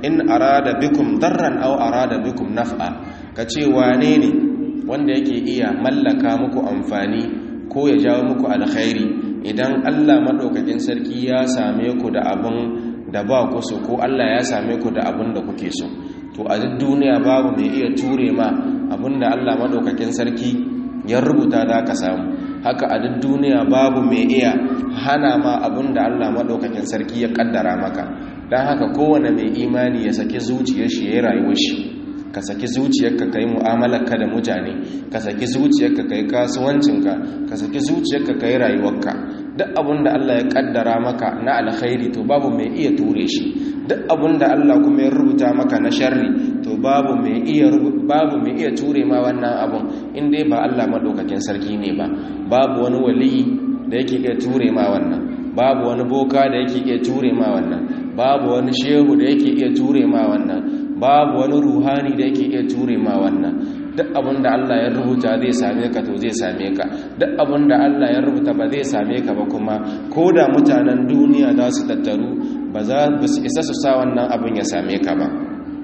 in arada bikum darran aw arada bikum naf'a kace wane ne wanda yake iya mallaka muku amfani ko ya jawo muku alkhairi idan Allah madaukakin sarki ya same ku da abun da ba ku so ko Allah ya same ku da abun da kuke so to a duk duniya babu mai iya ture ma abinda Allah madaukakin sarki ya rubuta da ka samu haka a duk duniya babu mai iya hana ma abinda Allah madaukakin sarki ya kaddara maka dan haka kowane mai imani ya saki zuciyar shi ya rayuwar shi ka saki zuciyarka kai mu'amalarka da mutane ka saki zuciyarka kai kasuwancinka ka saki zuciyarka kai rayuwarka duk abinda Allah ya kaddara maka na alkhairi to babu mai iya ture shi duk abinda Allah kuma ya rubuta maka na sharri to babu mai iya babu mai iya ture ma wannan abun in dai ba Allah madaukakin sarki ne ba babu wani waliyi da yake iya ture ma wannan babu wani boka da yake iya ture ma wannan babu wani shehu da yake iya ture ma wannan babu wani ruhani da yake iya ture ma wannan duk abinda Allah ya rubuta zai same ka to zai same ka duk abinda Allah ya rubuta ba zai same ka ba kuma ko da mutanen duniya za su tattaru ba za su isa su sa wannan abin ya same ka ba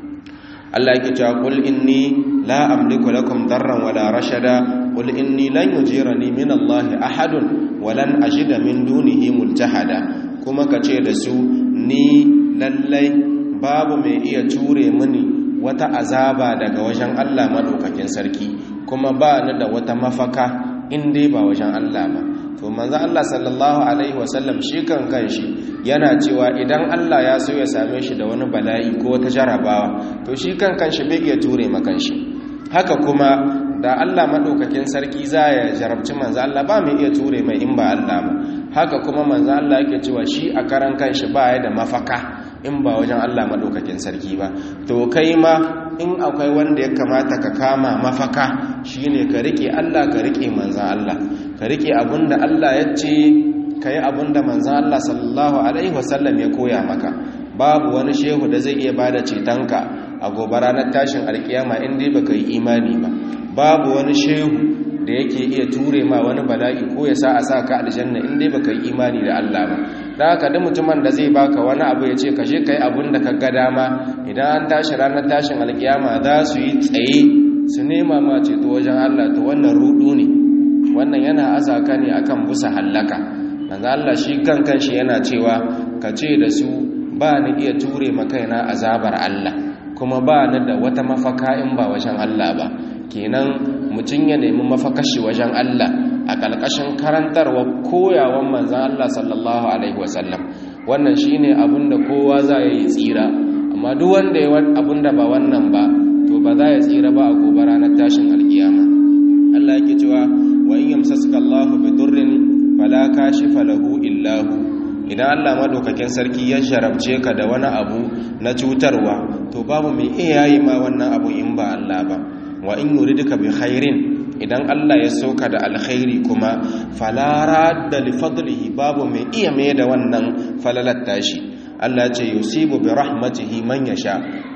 Allah yake cewa qul inni la amliku lakum darran wala rashada qul inni lan yujirani min Allah ahadun walan ajida min dunihi multahada kuma kace da su ni lallai babu mai iya ture mini wata azaba daga wajen Allah madaukakin sarki kuma ba ni da wata mafaka in dai ba wajen Allah ba to manzo Allah sallallahu alaihi wasallam shi kan kanshi yana cewa idan Allah ya so ya same shi da wani bala'i ko wata jarabawa to shi kan kanshi bai iya ture makanshi haka kuma da Allah madaukakin sarki za ya jarabci manzo Allah ba mai iya ture mai in ba Allah ba haka kuma manzo Allah yake cewa shi a karan kanshi ba ya da mafaka in ba wajen Allah madaukakin sarki ba to kai ma in akwai wanda ya kamata ka kama mafaka shine ka rike Allah ka rike manzo Allah ka rike abinda Allah ya ce kai abinda manzo Allah sallallahu alaihi wasallam ya koya maka babu wani shehu da zai iya bada cetonka a gobe ranar tashin alkiyama in dai baka yi imani ba babu wani shehu da yake iya ture ma wani bala'i ko ya sa a sa ka aljanna in dai baka yi imani da Allah ba da haka duk mutumin da zai baka wani abu ya ce ka je kai abun da ka ga dama idan an tashi ranar tashin alkiyama za su yi tsaye su nema ma ceto wajen Allah to wannan rudu ne wannan yana azaka ne akan busa hallaka manzo Allah shi kan kanshi yana cewa ka ce da su ba ni iya ture makaina azabar Allah kuma ba ni da wata mafaka in ba wajen Allah ba kenan mutum ya nemi mafakashi wajen Allah a ƙalƙashin karantarwa koyawan manzan Allah sallallahu alaihi wasallam wannan shine abin da kowa za ya yi tsira amma duk wanda ya abin da ba wannan ba to ba za ya tsira ba a gobe ranar tashin alkiyama Allah yake cewa wa in yamsaska Allahu bi durrin fala kashifa lahu illa hu idan Allah madaukakin sarki ya sharabce ka da wani abu na cutarwa to babu mai iya yi ma wannan abu in ba Allah ba wa in yuridka bi khairin idan Allah ya soka da alkhairi kuma falara da li fadlihi babu mai iya mai da wannan falalar tashi Allah ce yusibu bi rahmatihi man yasha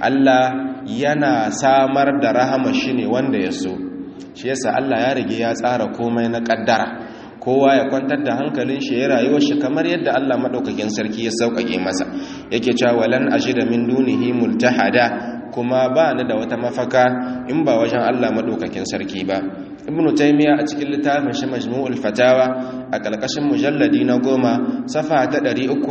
Allah yana samar da rahama shi ne wanda ya so shi yasa Allah ya rige ya tsara komai na kaddara kowa ya kwantar da hankalin shi ya rayuwar shi kamar yadda Allah madaukakin sarki ya sauƙaƙe masa yake cewa walan ajida min dunihi multahada kuma ba ni da wata mafaka in ba wajen Allah madaukakin sarki ba ibnu taymiya a cikin littafin shi majmu'ul fatawa a kalkashin mujalladi na goma safa ta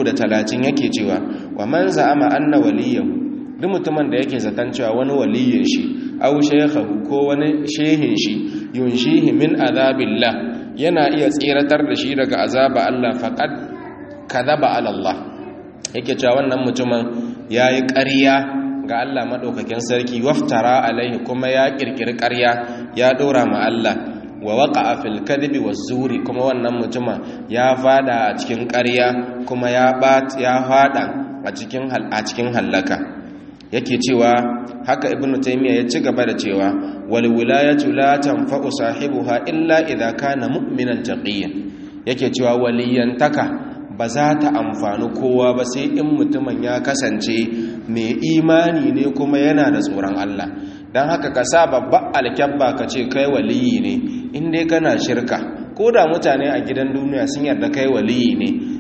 330 yake cewa wa man za'ama anna waliyahu duk mutumin da yake zaton cewa wani waliyin shi aw shaykhahu ko wani shehin shi yunshihi min azabillah yana iya tsiratar da shi daga azaba Allah faqad kadhaba ala Allah yake cewa wannan mutumin yayi ƙarya ga Allah maɗaukakin sarki waftara alaihi kuma ya ƙirƙiri ƙarya ya ɗora ma Allah wa waƙa a filkadibi wa zuri kuma wannan mutumin ya fada a cikin ƙarya kuma ya fada a cikin hallaka yake cewa haka ibnu taymiya ya ci gaba da cewa wal wilayatu la tanfa'u sahibuha illa idza kana mu'minan taqiyyan yake cewa waliyantaka ba za ta amfani kowa ba sai in mutumin ya kasance mai imani ne kuma yana da tsoron Allah don haka ka sa babban alkyabba ka ce kai waliyi ne in dai kana shirka ko da mutane a gidan duniya sun yarda kai waliyi ne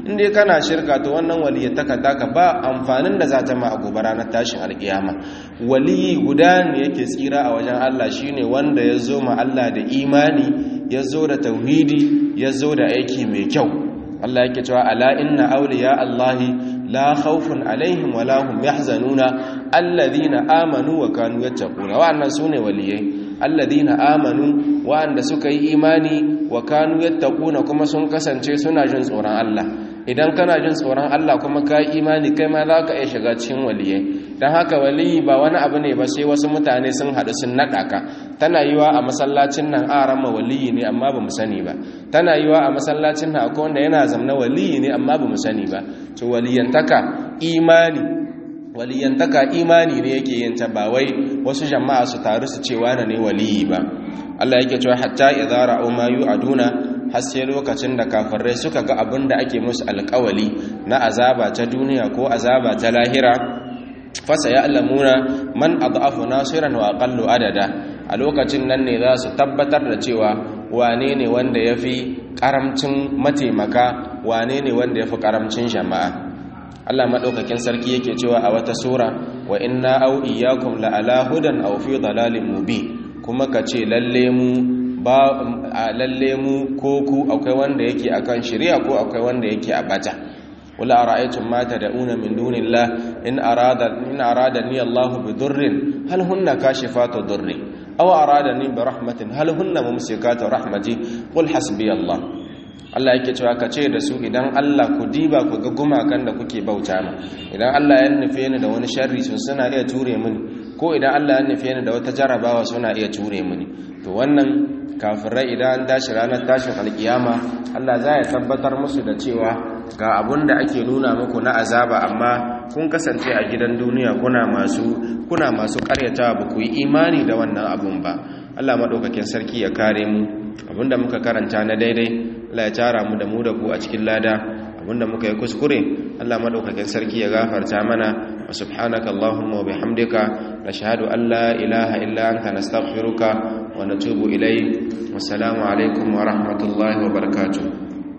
in dai kana shirka to wannan waliyyataka taka ba amfanin da za ta ma a gobe ranar tashin alkiyama waliyi guda ne yake tsira a wajen Allah shine wanda ya zo ma Allah da imani ya zo da tauhidi ya zo da aiki mai kyau Allah yake cewa ala inna awliya Allahi la khawfun alaihim wa la hum yahzanuna alladhina amanu wa kanu yattaquna wa'annan sune waliyai alladhina amanu wa'anda suka yi imani wa kanu yattaquna kuma sun kasance suna jin tsoron Allah idan kana jin tsoron Allah kuma ka yi imani kai ma za ka iya shiga cikin waliyai don haka waliyi ba wani abu ne ba sai wasu mutane sun haɗu sun naɗa ka tana yiwa a masallacin nan a rama waliyi ne amma ba mu sani ba tana yiwa a masallacin nan akwai wanda yana zamna waliyi ne amma ba mu sani ba to waliyantaka imani waliyantaka imani ne yake yin ta ba wai wasu jama'a su taru su ce wani ne waliyi ba Allah yake cewa hatta idza ra'u ma yu'aduna har sai lokacin da kafirai suka ga abin da ake musu alƙawali na azaba ta duniya ko azaba ta lahira fasa ya alamuna man adhafu nasiran wa aqallu adada a lokacin nan ne za su tabbatar da cewa wane ne wanda yafi karamcin mataimaka wane ne wanda yafi karamcin jama'a Allah madaukakin sarki yake cewa a wata sura wa inna aw iyyakum la ala hudan aw fi dalalin mubin kuma kace lalle mu ba lalle mu ko ku akwai wanda yake akan shari'a ko akwai wanda yake a bata wala ara'aytum ma tad'una min dunillah in arada in aradani Allahu bi durrin hal hunna kashifatu durri aw aradani bi rahmatin hal hunna mumsikatu rahmati qul hasbi Allah Allah yake cewa ka ce da su idan Allah ku diba ku ga gumakan da kuke bauta ma idan Allah ya nufe ni da wani sharri sun suna iya ture mini ko idan Allah ya nufe ni da wata jarabawa suna iya ture mini to wannan kafirai idan an tashi ranar tashin alkiyama Allah za ya tabbatar musu da cewa ga abun da ake nuna muku na azaba amma kun kasance a gidan duniya kuna masu kuna masu karyata ba ku yi imani da wannan abun ba Allah madaukakin sarki ya kare mu abinda muka karanta na daidai Allah ya tara mu da mu da ku a cikin lada abinda muka yi kuskure Allah madaukakin sarki ya gafarta mana wa subhanaka allahumma wa bihamdika nashhadu an la ilaha illa anta nastaghfiruka wa natubu ilayk wassalamu alaikum wa rahmatullahi wa barakatuh